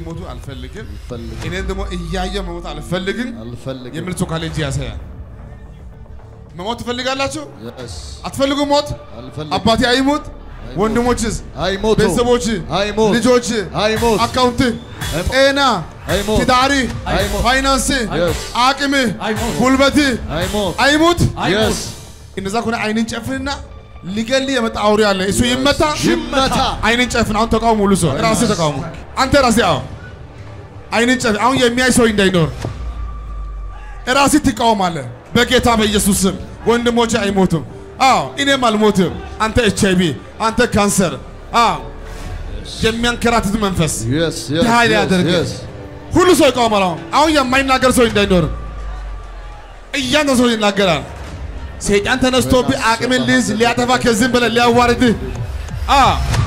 እንዲሞቱ አልፈልግም፣ አልፈልግም እኔን ደግሞ እያየ መሞት አልፈልግም አልፈልግም የሚል ሰው ካለ እጅ ያሳያል። መሞት ትፈልጋላችሁ? Yes. አትፈልጉም? ሞት አልፈልግም አባቴ አይሞት፣ ወንድሞችስ፣ አይሞቱ ቤተሰቦች፣ አይሞት ልጆች፣ አይሞት አካውንት፣ አይሞት ጤና፣ አይሞት ትዳሪ፣ አይሞት ፋይናንስ፣ Yes. አቅም፣ አይሞት ጉልበት አይሞት አይሙት። Yes. እንደዛ ከሆነ አይንን ጨፍንና ሊገል የመጣ አውሬ አለ። እሱ ይመታ። ይመታ አይንን ጨፍን። አሁን ተቃውሞ ሁሉ ሰው ራስህ ተቃውሞ አንተ ራስህ አዎ አይንን ጨፍን። አሁን የሚያይ ሰው እንዳይኖር ራስህ ትቃወማለህ። በጌታ በኢየሱስ ስም ወንድሞቼ አይሞቱም። አዎ እኔም አልሞትም። አንተ ኤች አይ ቪ፣ አንተ ካንሰር፣ አዎ የሚያንከራትት መንፈስ Yes, yes, ኃይል yes, ያደርግ yes. ሁሉ ሰው ይቃወማል። አሁን አሁን የማይናገር ሰው እንዳይኖር እያንተ ሰው ይናገራል። ሰይጣን ተነስቶብህ አቅምን ሊይዝ ሊያጠፋ ከዚህም በላይ ሊያዋርድህ አ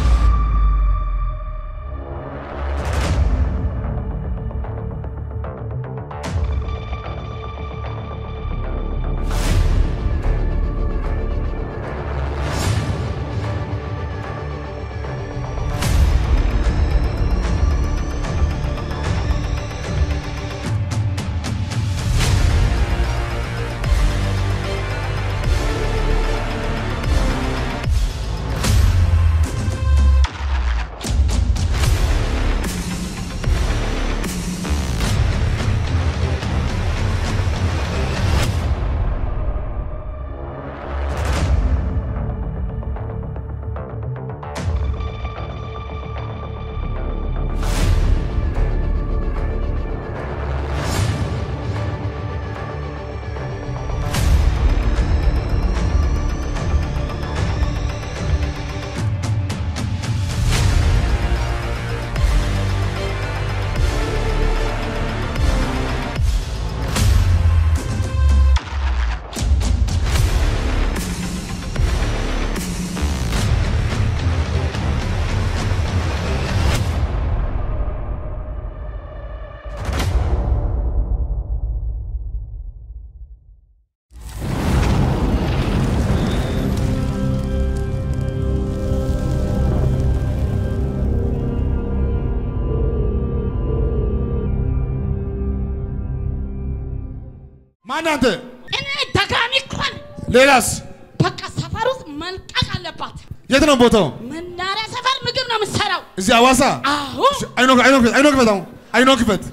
ማን አንተ? እኔ ደጋሚ እኮ ነኝ። ሌላስ? በቃ ሰፈር ውስጥ መልቀቅ አለባት። የት ነው ቦታው? መናሪያ ሰፈር ምግብ ነው የምትሰራው። እዚህ ሐዋሳ? አዎ አይኖ አይኖ ክፈት አይኖ ክፈት አሁን አይኖ ክፈት።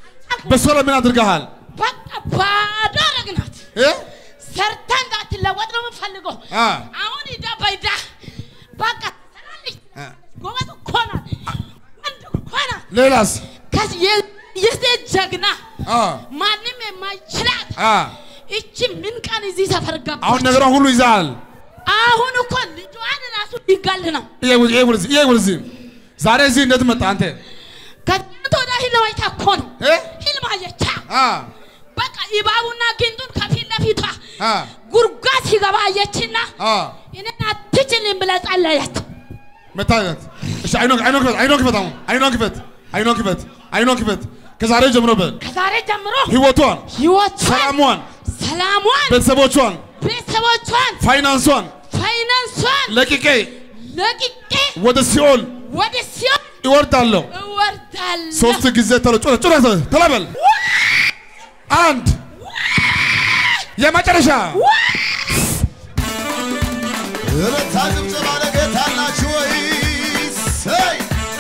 በሷ ላይ ምን አድርገሃል? በቃ ባዶ አረግናት። እ? ሰርታ እንዳትለወጥ ነው የምፈልገው። አ አሁን ሂዳ በይዳ በቃ ትሰራለች። አ ጎበዝ እኮ ናት። ወንድ እኮ ናት። ሌላስ? ከዚህ የ- የሴት ጀግና አ ማንም የማይችላት አ እቺ ምን ቀን እዚህ ሰፈር ገባች? አሁን ነገሯን ሁሉ ይዛል። አሁን እኮ ልጇን ራሱ ሊጋል ነው። ይሄ ይሄ ወደዚህ ይሄ ወደዚህ ዛሬ እዚህ እንዴት መጣ አንተ? ከትናንት ወዲያ ህልም አይታ እኮ ነው። እ? ህልም አየቻ። አ በቃ እባቡና ጊንጡን ከፊት ለፊቷ አ ጉድጓድ ሲገባ አየችና አ እኔን አትችልም ብላ ጸለየች። መታየት እሺ፣ አይኖ አይኖ ክፈት አይኖ ክፈት አሁን አይኖ ክፈት አይኖ ክፈት አይኖ ክፈት ከዛሬ ጀምሮ በል ከዛሬ ጀምሮ ህይወቷን፣ ህይወቷን፣ ሰላሟን፣ ሰላሟን፣ ቤተሰቦቿን፣ ቤተሰቦቿን፣ ፋይናንሷን ፋይናንሷን ለቅቄ ለቅቄ ወደ ሲኦል ወደ ሲኦል ይወርዳለሁ። እወርዳለሁ። ሶስት ጊዜ ተሎ ጩረ ጩረ ተለበል አንድ የመጨረሻ እልልታ ጭብጨባ ለጌታ አላችሁ ወይ? ሰይ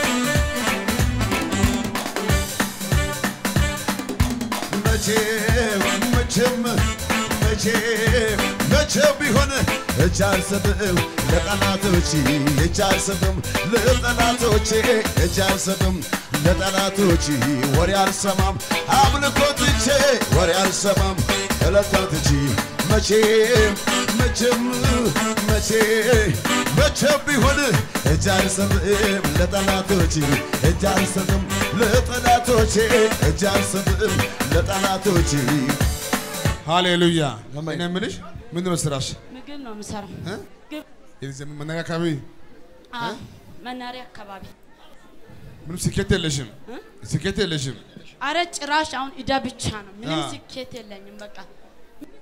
መቼም መቼም መቼም መቼም ቢሆን እጅ አልሰጥም ለጠላቶቼ እጅ አልሰጥም ለጠላቶቼ እጅ አልሰጥም ለጠላቶቼ ወሬ አልሰማም አምልኮ ትቼ ወሬ አልሰማም እለታ ትቼ መቼም መቼም መቼ መቼም ቢሆን እጅ አልሰጥም ለጠላቶቼ እጅ አልሰጥም ለጠላቶቼ እጅ አልሰጥም ለጠላቶቼ ሃሌሉያ። አሜን። እኔ የምልሽ ምንድን ነው ስራሽ? ምግብ ነው የምሰራው። እ? ምግብ የዚህ መናኸሪያ አካባቢ አዎ፣ መናሪያ አካባቢ። ምንም ስኬት የለሽም፣ እ? ስኬት የለሽም። አረ ጭራሽ አሁን እዳ ብቻ ነው። ምንም አ። ስኬት የለኝም። በቃ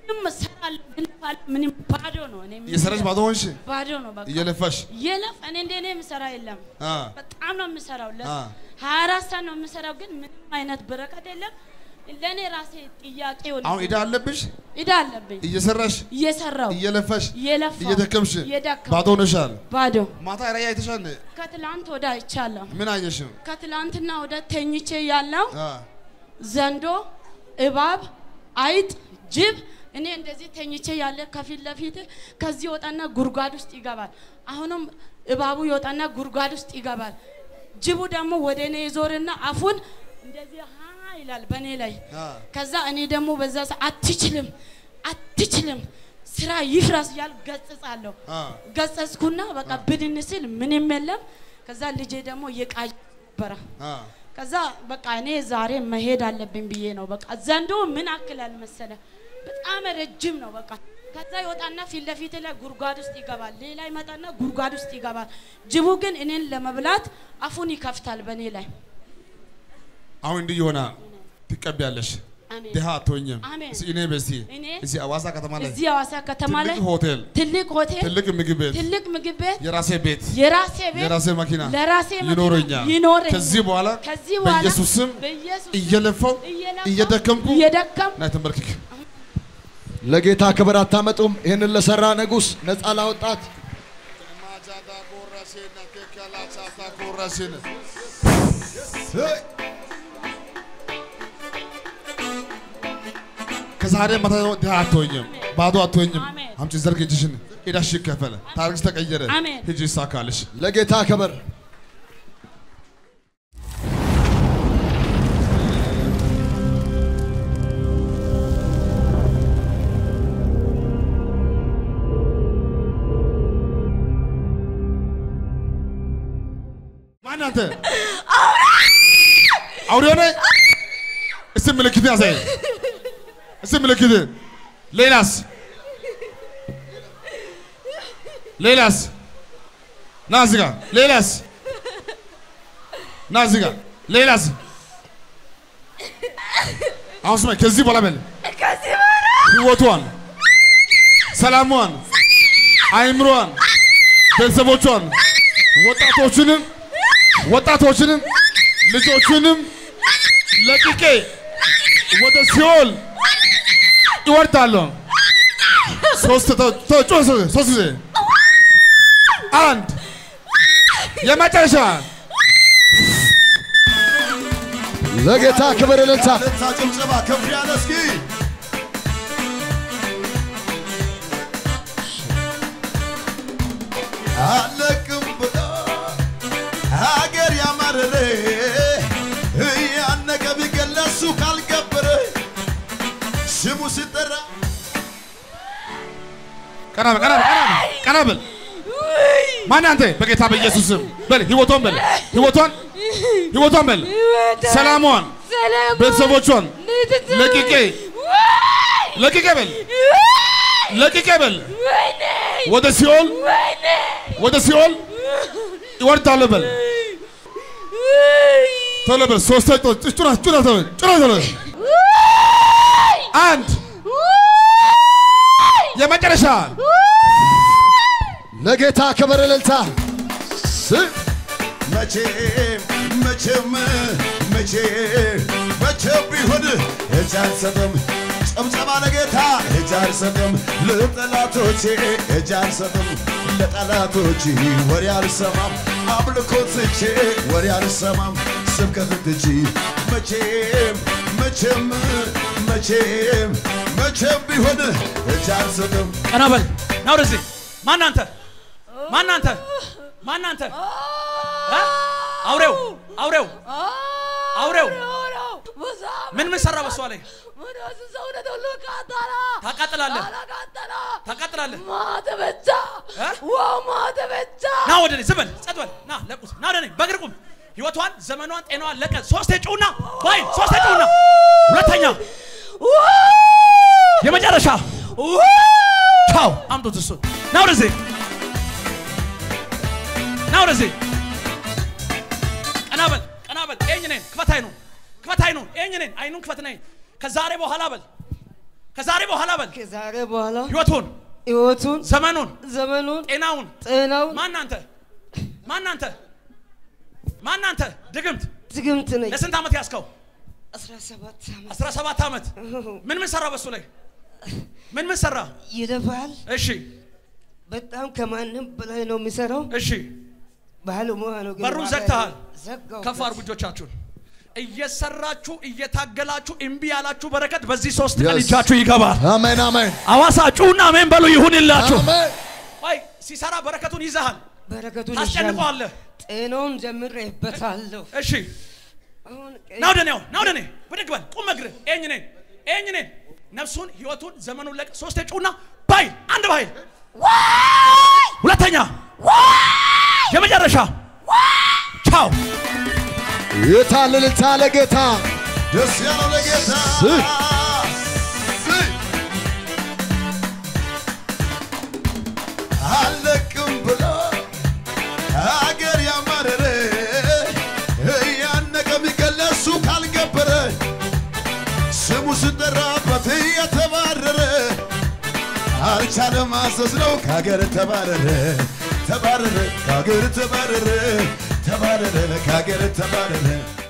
ምንም እሰራለሁ ግን ባል- ምንም ባዶ ነው። እኔ ምንም እየሰራሽ ባዶ ሆንሽ ባዶ ነው በቃ እየለፋሽ የለፍ እኔ እንደ እኔ የምሰራ የለም። አ በጣም ነው የምሰራው። ለ አ ሀያ አራት ሰዓት ነው የምሰራው፣ ግን ምንም አይነት በረከት የለም። ለእኔ ራሴ ጥያቄ ሆነ አሁን ዕዳ አለብሽ ዕዳ አለብኝ። እየሰራሽ እየሰራው እየለፋሽ እየለፋ እየደከምሽ እየደከምኩ ባዶ ሆነሻል። ባዶ ማታ ራእይ አይተሻል? ከትላንት ወደ አይቻለሁ። ምን አየሽ? ከትላንትና ወደ ተኝቼ ያለው አ ዘንዶ፣ እባብ፣ አይጥ፣ ጅብ እኔ እንደዚህ ተኝቼ ያለ ከፊት ለፊት ከዚህ ወጣና ጉድጓድ ውስጥ ይገባል። አሁንም እባቡ ይወጣና ጉድጓድ ውስጥ ይገባል። ጅቡ ደግሞ ወደ እኔ ይዞርና አፉን እንደዚህ ሀ ይላል በእኔ ላይ። አ ከዛ እኔ ደግሞ በዛ ሰ- አትችልም አትችልም ስራ ይፍረስ እያል ገጽጻለሁ። አ ገጸጽኩና በቃ ብድን ስል ምንም የለም። ከዛ ልጄ ደግሞ እየቃዥ ነበረ። አ ከዛ በቃ እኔ ዛሬ መሄድ አለብኝ ብዬ ነው። በቃ ዘንዶ ምን አክላል መሰለ በጣም ረጅም ነው። በቃ ከዛ ይወጣና ፊት ለፊት ላይ ጉድጓድ ውስጥ ይገባል። ሌላ ይመጣና ጉድጓድ ውስጥ ይገባል። ጅቡ ግን እኔን ለመብላት አፉን ይከፍታል በእኔ ላይ። አሁን እንዲህ ይሆናል። ትቀቢያለሽ። አሜን። ድሃ አትሆኝም። አሜን። እስኪ እኔ በስቲ እኔ እዚህ አዋሳ ከተማ ላይ እዚህ ሐዋሳ ከተማ ላይ ትልቅ ሆቴል፣ ትልቅ ሆቴል፣ ትልቅ ምግብ ቤት፣ ትልቅ ምግብ ቤት፣ የራሴ ቤት፣ የራሴ ቤት፣ የራሴ መኪና ለራሴ መኪና ይኖረኛል። ይኖረኛል። ከዚህ በኋላ ከዚህ በኋላ በኢየሱስ ስም በኢየሱስ ስም እየለፋው እየለፋው እየደከምኩ እየደከምኩ ናይ ተንበርክክ። ለጌታ ክብር አታመጡም? ይህንን ለሰራ ንጉሥ ነፃ ላወጣት ከዛሬ ማታ ድሃ አትሆኝም፣ ባዶ አትሆኝም። አሜን። አምጪ ዘርግ እጅሽን። ዕዳሽ ይከፈል፣ ታሪክሽ ተቀየረ፣ አሜን። ሂጂ ይሳካልሽ። ለጌታ ክብር ማን አንተ? አውሬ ሆነ? እስቲ ምልክት ያሳይ። እስቲ ምልክት። ሌላስ? ሌላስ? ና እዚህ ጋር። ሌላስ? ና እዚህ ጋር። ሌላስ? አሁን ስማኝ፣ ከዚህ በኋላ በል ህይወቷን፣ ሰላሟን፣ አይምሯን፣ ቤተሰቦቿን፣ ወጣቶችንም ወጣቶችንም ልጆችንም ለቅቄ ወደ ሲኦል ይወርዳለሁ። ሶስት ተ- ተ- ጮህ ሶስት ሶስት ጊዜ አንድ የመጨረሻ ለጌታ ክብር እልልታ እልልታ ጭብጨባ ከፍ ያለ እስኪ አለቅም ብሎ ሀገር ያማረረ እያነቀ ቢገለሱ ካልገበረ ስሙ ሲጠራ ቀና በል ቀና በል ቀና በል ቀና በል ማን አንተ በጌታ በኢየሱስ ስም በል ህይወቷን በል ህይወቷን ህይወቷን በል ሰላሟን ቤተሰቦቿን ለቅቄ ለቅቄ በል ለቅቄ በል ወደ ሲኦል ወደ ሲኦል ይወርዳለሁ በል ቶሎ በል ሶስት ጩና ጩና ቶሎ ጩና ቶሎ አንድ የመጨረሻ ለጌታ ክብር እልልታ ስ- መቼም መቼም መቼም መቼም ቢሆን እጅ አልሰጥም ጨብጨባ ለጌታ እጅ አልሰጥም ለጠላቶቼ እጅ አልሰጥም ለጠላቶቼ ወሬ አልሰማም አምልኮ ትቼ ወሬ አልሰማም ስብከት ትቼ መቼም መቼም መቼም መቼም ቢሆን እጅ አልሰጥም ቀና በል ና ወደዚህ ማን አንተ ማን አንተ ማን አንተ እ? አውሬው አውሬው አውሬው ምን ምን ሰራ በሷ ላይ ታቃጥላለህ ታቃጥላለህ እ? ና ወደ እኔ ዝም በል ጸጥ በል ና ለቁስ ና ወደ እኔ በእግር ቁም ህይወቷን ዘመኗን ጤናዋን ለቀ ሶስቴ ጩና ባይ ሶስቴ ጩና ሁለተኛ የመጨረሻ ቻው አምጡት እሱን ና ወደዚህ ና ወደዚህ ቀና በል ቀና በል ኤኝ ነኝ ክፈት አይኑን ክፈት አይኑን ኤኝ ነኝ አይኑን ክፈት ነኝ ከዛሬ በኋላ በል ከዛሬ በኋላ በል ከዛሬ በኋላ ህይወቱን፣ ህይወቱን ዘመኑን፣ ዘመኑን ጤናውን ጤናውን ማናንተ ማናንተ ማናንተ ድግምት ድግምት ነኝ ለስንት ዓመት ያዝከው? 17 ዓመት 17 ዓመት። ምን ምን ሰራ በሱ ላይ ምን ምን ሰራ? ይለፋል። እሺ በጣም ከማንም በላይ ነው የሚሰራው። እሺ፣ ባለሙያ ነው። ግን በሩን ዋጋ ዘግተሃል። ዘጋው። ከፍ አድርጉ እጆቻችሁን። እየሰራችሁ እየታገላችሁ እምቢ ያላችሁ በረከት በዚህ ሶስት ቀን Yes. እጃችሁ ይገባል። አሜን አሜን አዋሳ ጩና አሜን በሉ ይሁንላችሁ። አሜን ወይ ሲሰራ በረከቱን ይዘሃል፣ በረከቱን ታስጨንቀዋለህ። ይሻል። ጤናውን ጀምሬበታለሁ። እሺ አሁን ቀይ- ና ወደ እኔ አሁን፣ ና ወደ እኔ ብድግ በል ቁም እግርህ ኤኝ ነኝ ኤኝ ነኝ ነፍሱን ህይወቱን ዘመኑን ለቅ ሶስቴ ጩና ባይል አንድ ባይል ሁለተኛ የመጨረሻ ቻው የታለ እልልታ ለጌታ ደስ ያለው ለጌታ ስ- ስ- አለቅም ብሎ አገር ያማረረ እያነቀ የሚገለሱ ካልገበረ ስሙ ስጠራበት እየተባረረ አልቻለም ማዘዝ ነው ከሀገር ተባረረ ተባረረ ከሀገር ተባረረ ተባረረ ከሀገር ተባረረ